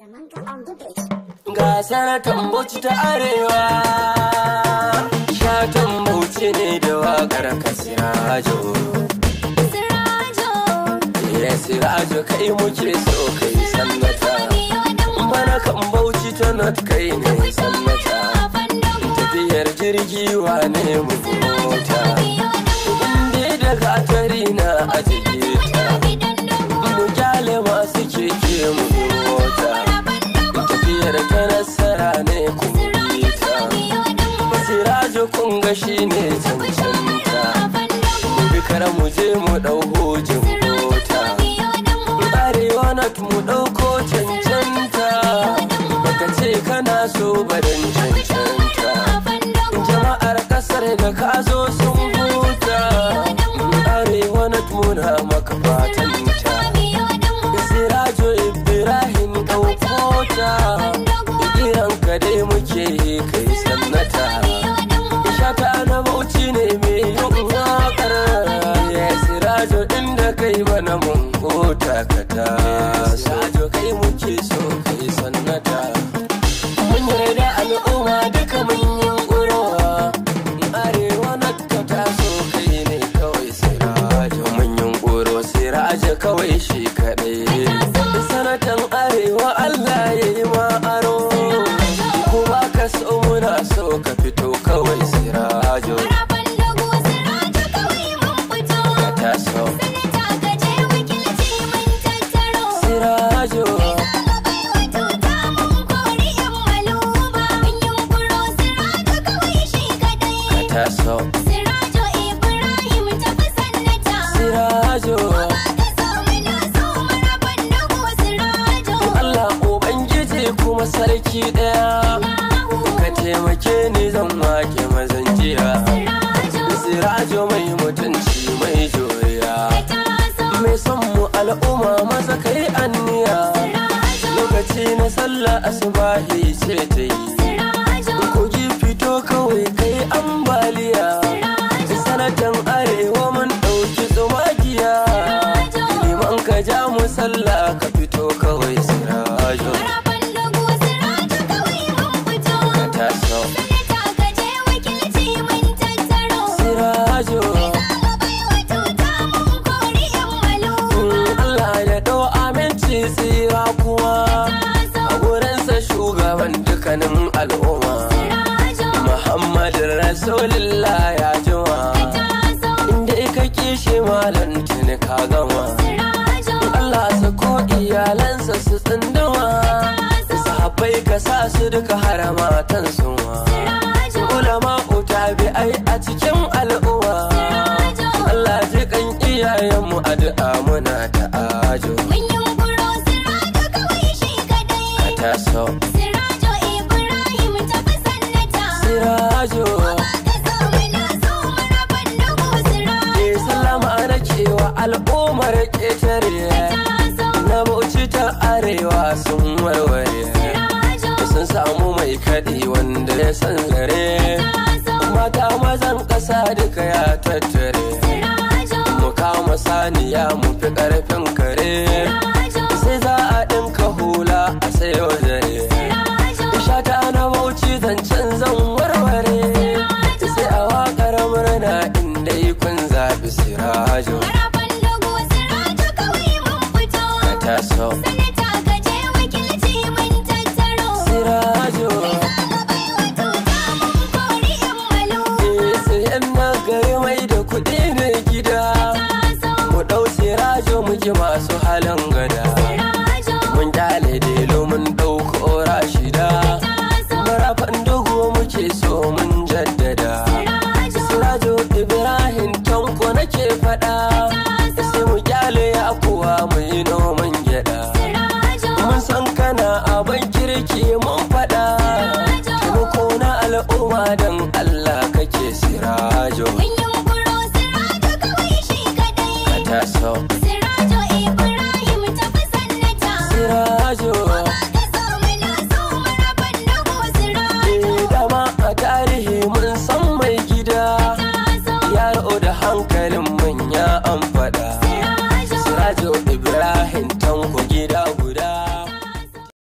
Ga sanatan Bauchi ta Arewa, shatan Bauchi ne da waƙar Kasirajo. Ya Sirajo kai muke so kai sannata, bana kan Bauchi ta not kai ne sannata. Tafiyar jirgi wane mu mota, inda daga atari na ajiye ta. Mu gyale masu keke mu mota. tafiyar ta nasara ne kuma ta sirajo kunga shi ne cancanta bikar mu je mu ɗau hujin mota arewa na mu ɗauko cancanta baka ce kana so badan cancanta jama'ar ƙasar da ka zo sun huta arewa na muna maka fatan ta sirajo ibrahim ɗauko ta ka dai muke kai sannata shata na bauchi ne mai yin wakar ya sirajo inda kai bana mun kota ka ta sirajo kai muke so kai sannata mun yarda al'umma duka mun yin ƙurowa arewa na ka taso kai ne kawai sirajo mun yin ƙuro sirajo kawai shi kaɗai sanatan arewa allah ya yi ma aro ka so muna so ka fito kawai sirajo ka taso sirajo ka taso Sirajo Ibrahim tafi sannata sirajo Allah ubangiji kuma sarki daya ka taimake ni zan wake mazan jiya sirajo mai mutunci mai joriya mai son mu al'umma maza kai anniya lokaci na sallah asubahi ce ta yi kogi fito kawai kai ambaliya sanatan arewa mun ɗauki tsumagiya liman ka ja mu sallah ka fito kawai sirajo ka taso sirajo Allah ya ɗau aminci tsira kuwa a gurinsa shugaban dukkanin al'umma Muhammadin Rasulullah ya jima inda ka kishi malam tuni ka gama Allah sa ko iyalansa su tsinduma sahabbai ka sa su duka haramatan suma ulama utabi ai a cikin al'umma Allah ji kan iyayenmu addu'a muna ta ajo ka taso Sirajo Ibrahim tafi sannata sirajo ke sallama na cewa al'ummar ƙetare na bauchi ta arewa sun warware sun samu mai kaɗi wanda ya san zare mata mazan ƙasa duka ya tattare mu kama saniya mu fi ƙarfin kare sai za a ɗinka hula a sayo zare shata na bauchi zancen zan warware sai a waƙar murna inda kun zaɓi sirajo ka taso sirajo eh sai yan nagari mai da kuɗi ne gida mu ɗau sirajo muke masu halin gada mun kyale delo mun ɗauko rashida marafan dogo muke so mun jaddada sirajo ibrahim tanko nake faɗa sai mu kyale ya kuwa mu yi noman gyaɗa mun san kana abin kirki mun faɗa taimako na al'umma don